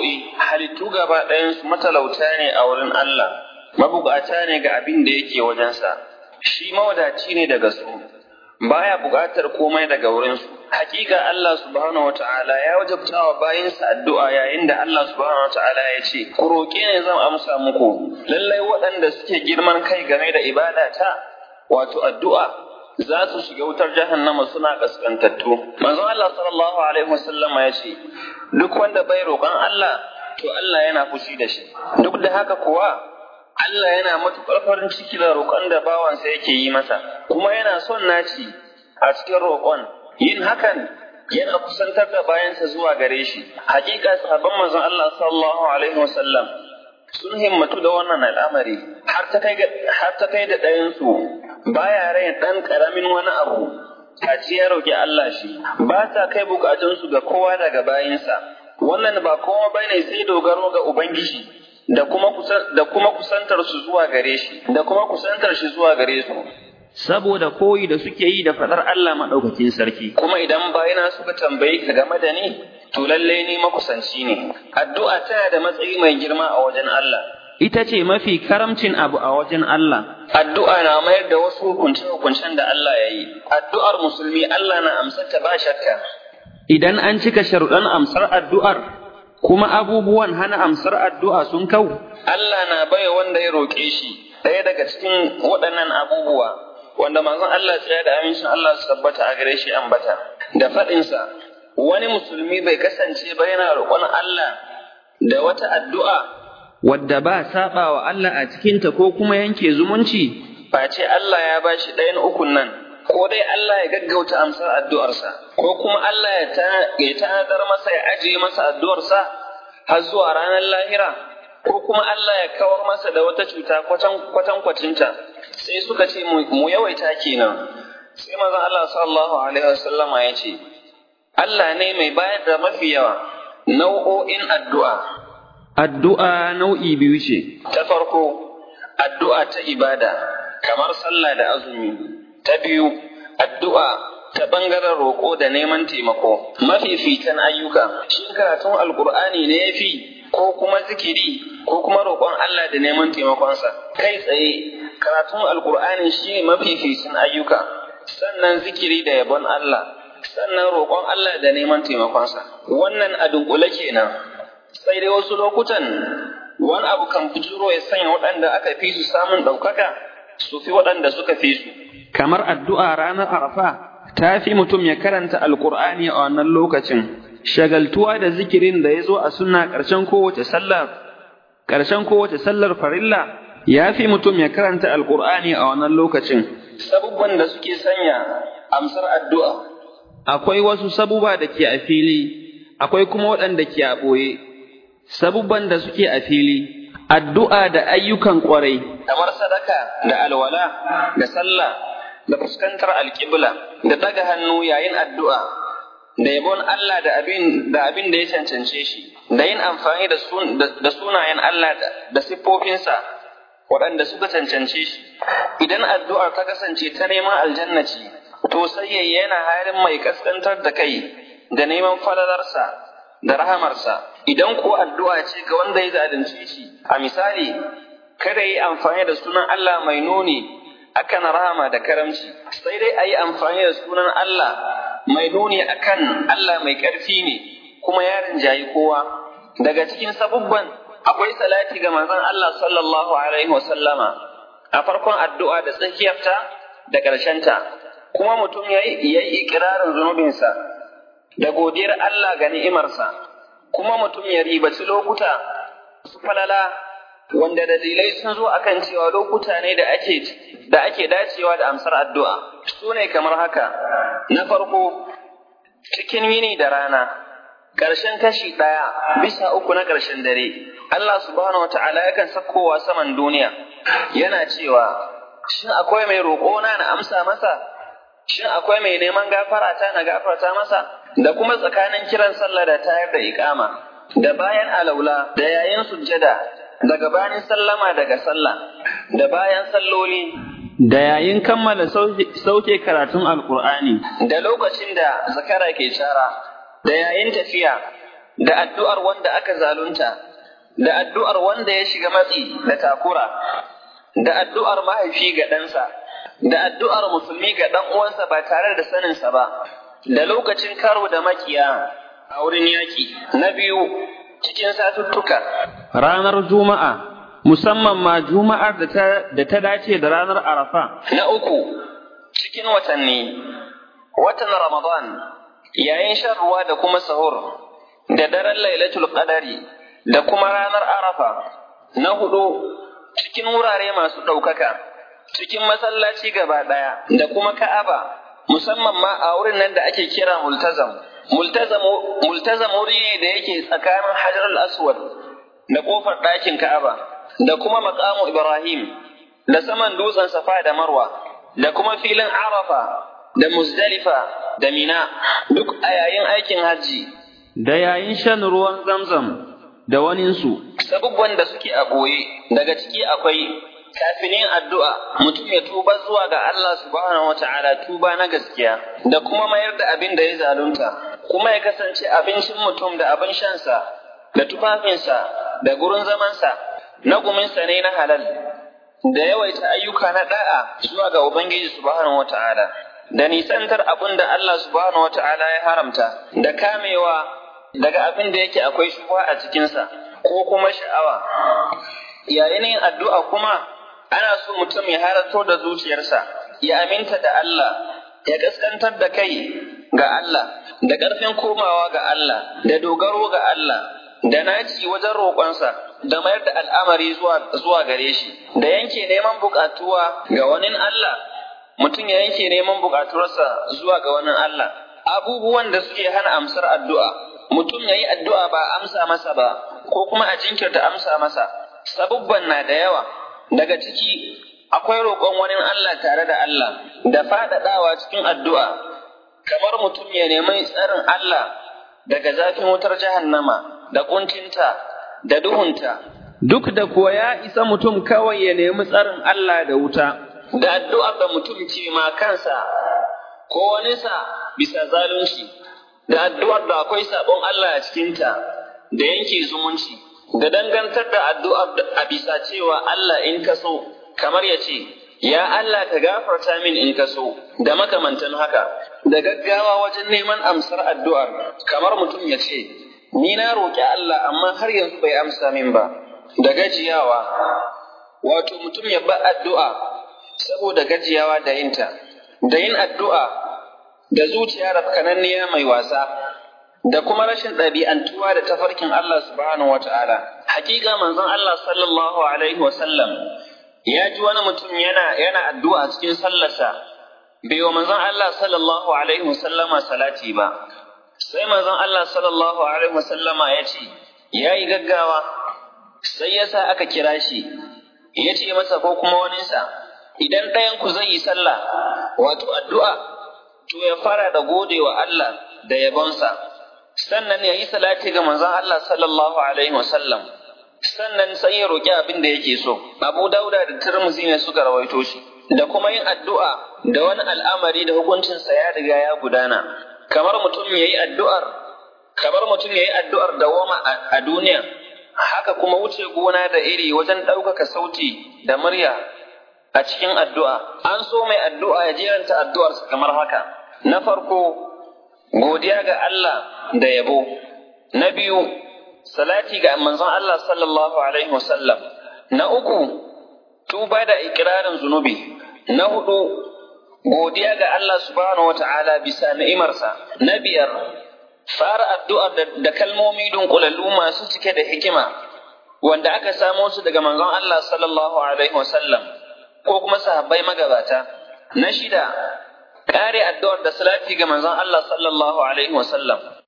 addu'o'i halittu gaba ɗayansu matalauta ne a wurin Allah, mabukata ne ga abin da yake wajensa, shi mawadaci ne daga su, baya buƙatar komai daga wurinsu. Hakika Allah subhanahu wata'ala ya wajabta wa bayinsa addu'a yayin da Allah subhanahu wata'ala ya ce, Ku roƙe ne zan amsa muku, lallai waɗanda suke girman kai game da ibada ta, wato addu'a, za su shiga wutar jahannama suna kaskantattu. Manzon Allah sallallahu alaihi wasallama ya ce, Duk wanda bai roƙon Allah, to Allah yana fushi da shi. Duk da haka kuwa, Allah yana matuƙar farin ciki da roƙon da bawansa yake yi masa, kuma yana son naci a cikin roƙon. Yin hakan yana kusantar da bayansa zuwa gare shi. Hakika sahabban manzon Allah sallallahu alaihi wasallam sun himmatu da wannan al'amari har ta kai har ta kai da ɗayansu baya rai ɗan ƙaramin wani abu Taci ya roƙi Allah shi ba sa kai bukatunsu ga kowa daga bayinsa wannan ba kowa bane sai dogaro ga Ubangiji da kuma da kuma kusantar su zuwa gare shi da kuma kusantar shi zuwa gare su saboda koyi da suke yi da faɗar Allah maɗaukakin sarki kuma idan bayina suka tambayi ka game da ni to lallai ni makusanci ne addu'a tana da matsayi mai girma a wajen Allah ita ce mafi karamcin abu a wajen Allah addu'a na mayar da wasu hukunce hukuncen da Allah ya yi addu'ar musulmi Allah na amsar ta ba shakka idan an cika sharuɗan amsar addu'ar kuma abubuwan hana amsar addu'a sun kau Allah na bai wanda ya roƙe shi ɗaya daga cikin waɗannan abubuwa wanda manzon Allah tsaya da amincin Allah su tabbata a gare shi ambata da faɗinsa wani musulmi bai kasance ba yana roƙon Allah da wata addu'a wadda ba saba wa Allah a cikinta ko kuma yanke zumunci face Allah ya ba shi ɗayan ukun nan ko dai Allah ya gaggauta amsar addu'arsa ko kuma Allah ya tanadar masa ya ajiye masa addu'arsa har zuwa ranar lahira ko kuma Allah ya kawar masa da wata cuta kwatan kwacinta sai suka ce mu yawaita kenan sai manzon Allah sallallahu alaihi wasallama ya ce Allah ne mai bayar da mafi yawa nau'o'in addu'a addu'a nau'i biyu ce ta farko addu'a ta ibada kamar sallah da azumi ta biyu addu'a ta ɓangaren roƙo da neman taimako mafificin ayyuka shin karatun alkur'ani ne ya fi ko kuma zikiri ko kuma roƙon Allah da neman taimakonsa kai tsaye karatun alkur'ani shi ne mafificin ayyuka sannan zikiri da yabon Allah sannan roƙon Allah da neman taimakonsa wannan a dunkule kenan sai dai wasu lokutan wani abu kan bujuro ya sanya waɗanda aka fi su samun ɗaukaka su fi waɗanda suka fi su kamar addu'a ranar arafa ta fi mutum ya karanta alkur'ani a wannan lokacin shagaltuwa da zikirin da ya zo a suna ƙarshen kowace sallar ƙarshen kowace sallar farilla ya fi mutum ya karanta alkur'ani a wannan lokacin sabubban da suke sanya amsar addu'a akwai wasu sabuba da ke a fili akwai kuma waɗanda ke a ɓoye sabubban da suke a fili addu'a da ayyukan ƙwarai kamar sadaka da alwala da sallah da fuskantar alƙibla da daga hannu yayin addu'a da yabon Allah da abin da abin da ya cancance shi da yin amfani da sunayen Allah da siffofinsa waɗanda suka cancance shi idan addu'ar ta kasance ta neman aljanna ce to sai yana halin mai kaskantar da kai da neman falalarsa da rahamarsa idan ko addu'a ce ga wanda ya zalunce shi a misali kada yi amfani da sunan Allah mai nuni akan rahama da karamci sai dai a yi amfani da sunan Allah mai nuni akan Allah mai ƙarfi ne kuma ya rinjayi kowa daga cikin sabubban akwai salati ga manzon Allah sallallahu alaihi wasallama a farkon addu'a da tsakiyarta da ƙarshenta kuma mutum ya yi ikirarin zunubinsa da godiyar Allah ga ni'imarsa kuma mutum ya ribaci lokuta su falala wanda dalilai sun zo akan cewa lokuta ne da ake da ake dacewa da amsar addu'a su ne kamar haka na farko cikin yini da rana ƙarshen kashi ɗaya bisa uku na ƙarshen dare Allah subhanahu wata'ala yakan sakkowa saman duniya yana cewa shin akwai mai roƙona na amsa masa shin akwai mai neman gafara ta na gafarta masa da kuma tsakanin kiran sallah da tayar da iƙama da bayan alaula da yayin sujjada da gabanin sallama daga sallah da bayan salloli da yayin kammala sauke karatun alkur'ani da lokacin da zakara ke cara da yayin tafiya da addu'ar wanda aka zalunta, da addu'ar wanda ya shiga matsi da takura, da addu'ar mahaifi ga ɗansa, da addu'ar musulmi ga ɗan uwansa ba tare da saninsa ba, da lokacin karo da makiya a wurin yaƙi. Na biyu, cikin satuttuka. Ranar Juma'a, musamman ma Juma'ar da ta dace da ranar Arafa. Na uku, cikin watanni, watan Ramadan, yayin shan ruwa da kuma sahur, da daren Lailatul Qadari, da kuma ranar Arafa. Na hudu, cikin wurare masu ɗaukaka, cikin masallaci gaba ɗaya, da kuma Ka'aba, musamman ma a wurin nan da ake kira multazam. Multazam wuri ne da yake tsakanin Hajar al-Aswad da ƙofar ɗakin Ka'aba, da kuma maƙamu Ibrahim, da saman dutsen Safa da Marwa, da kuma filin Arafa, da Muzdalifa, da Mina, duk a yayin aikin hajji. Da yayin shan ruwan zamzam da waninsu. Sabubban da suke a ɓoye, daga ciki akwai kafin yin addu'a mutum ya tuba zuwa ga Allah subhanahu wa ta'ala tuba na gaskiya, da kuma mayar da abin da ya zalunta, kuma ya kasance abincin mutum da abin shansa, da tufafinsa, da gurin zamansa, na guminsa ne na halal, da yawaita ayyuka na da'a zuwa ga Ubangiji subhanahu wa ta'ala. Da nisantar abin da Allah subhanahu wa ta'ala ya haramta, da kamewa daga abin da yake akwai shubuwa a cikinsa, ko kuma sha'awa. Yayin yin addu'a kuma, ana so mutum ya harato da zuciyarsa, ya aminta da Allah, ya kaskantar da kai ga Allah, da ƙarfin komawa ga Allah, da dogaro ga Allah, da naci wajen roƙonsa, da mayar da al'amari zuwa gare shi, da yanke neman buƙatuwa ga wani Allah, mutum ya yanke neman buƙatuwarsa zuwa ga wani Allah. Abubuwan da suke hana amsar addu'a, mutum ya yi addu'a ba amsa masa ba, ko kuma a jinkirta amsa masa, sabubban na da yawa. daga ciki akwai roƙon wani Allah tare da Allah da faɗaɗawa cikin addu'a kamar mutum ya nemi tsarin Allah daga zafin wutar jahannama da ƙuntinta da duhunta. Duk da kuwa ya isa mutum kawai ya nemi tsarin Allah da wuta. Da addu'ar da mutum ce ma kansa ko waninsa bisa zalunci, da addu'ar da akwai sabon Allah a cikinta da yanke zumunci. da dangantar da addu'ar a bisa cewa Allah in ka so, kamar ya ce, Ya Allah ka gafarta min in ka so, da makamantan haka, da gaggawa wajen neman amsar addu'ar, kamar mutum ya ce, Ni na roƙi Allah amma har yanzu bai amsa min ba, da gajiyawa, wato mutum ya ba addu'a saboda gajiyawa da yinta, da yin addu'a da zuciya rafkananniya mai wasa, da kuma rashin ɗabi'antuwa da tafarkin Allah subhanahu wa ta'ala. Hakika manzon Allah sallallahu Alaihi wasallam ya ji wani mutum yana, yana addu'a cikin sallarsa, bai wa manzon Allah sallallahu Alaihi wasallama salati ba. Sai manzon Allah sallallahu Alaihi wasallama ya ce, ya yi gaggawa, sai ya sa aka kira shi, ya ce masa ko kuma waninsa, idan ɗayan ku zai yi sallah, wato addu'a, to ya fara da gode wa Allah da yabonsa. sannan ya yi salati ga manzon Allah sallallahu alaihi wasallam sannan sai ya roƙi abin da yake so Abu Dauda da Tirmidhi ne suka rawaito shi da kuma yin addu'a da wani al'amari da hukuncinsa ya riga ya gudana kamar mutum ya yi addu'ar kamar mutum ya yi addu'ar dawama a duniya haka kuma wuce gona da iri wajen ɗaukaka sauti da murya a cikin addu'a an so mai addu'a ya jeranta addu'arsa kamar haka na farko godiya ga Allah da yabo. Na biyu, salati ga manzon Allah sallallahu Alaihi wasallam. Na uku, tuba da ikirarin zunubi. Na hudu, godiya ga Allah subhanahu wa ta'ala bisa ni'imarsa. Na biyar, fara addu'ar da kalmomi dunkulallu masu cike da hikima, wanda aka samo su daga manzon Allah sallallahu Alaihi wasallam, ko kuma sahabbai magabata. Na shida, kare addu'ar da salati ga manzon Allah sallallahu alaihi wasallam